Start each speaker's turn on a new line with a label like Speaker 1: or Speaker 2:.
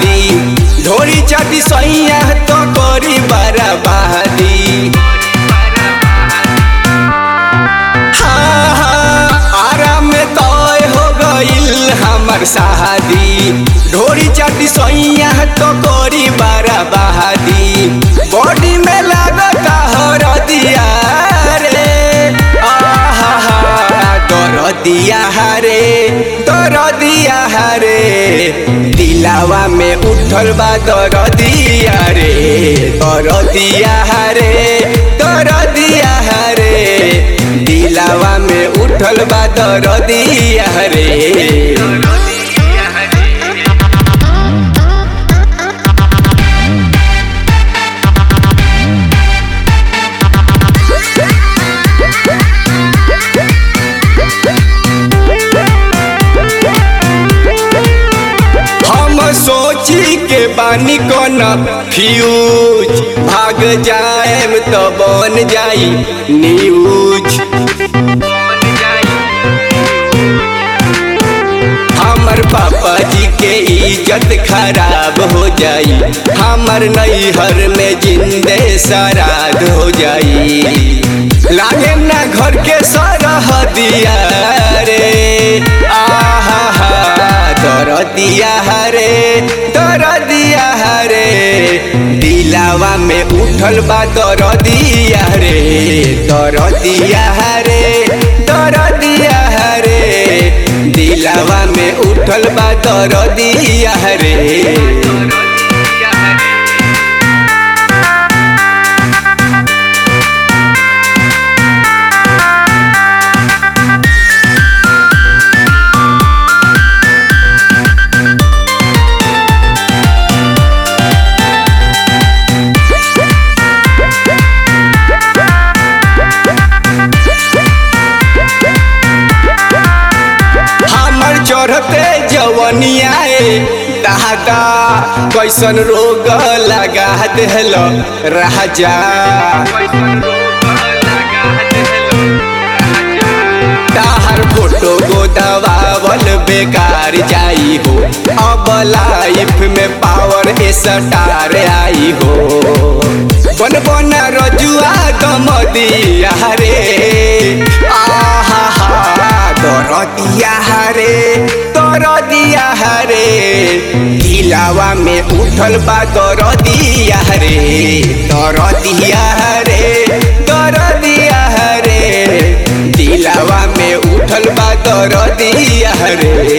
Speaker 1: शादी ढोरी चाटी सैया तो करी बराबादी हाँ, हाँ, आराम में तय हो गईल हमर शादी ढोरी चाटी सैया तो करी बराबादी बॉडी में लागता हरदिया रे आहा दरदिया हरे दरदिया हरे दिलावा में उठल बा दरदिया रे दरदिया हरे दरदिया हरे दिलावा में उठल बा दरदिया रे हम सोची के बानी कौन फ्यूज भाग जाएम तो बन जाई न्यूज हमर पापा जी के इज्जत खराब हो जाई हमर नैहर में जिंदे सराद हो जाई लागे ना घर के सरह दिया रे आहा दरदिया हरे दरदिया हरे दिलावा में उठल बा दरदिया रे दरदिया हरे दरदिया हरे दिलावा में उठल बा दरदिया रे हमर चढ़ते जवनिया दादा कैसन रोग लगा दिल राजा ताहर फोटो गोदवावल बेकार जाई हो अब लाइफ में पावर स्टार आई हो बन बन रजुआ दम दिया रे आहा दरदिया हरे दरदिया हरे दिलावा में उठल बा दरदिया रे दरदिया हरे दरदिया हरे दिलावा में उठल बा दरदिया रे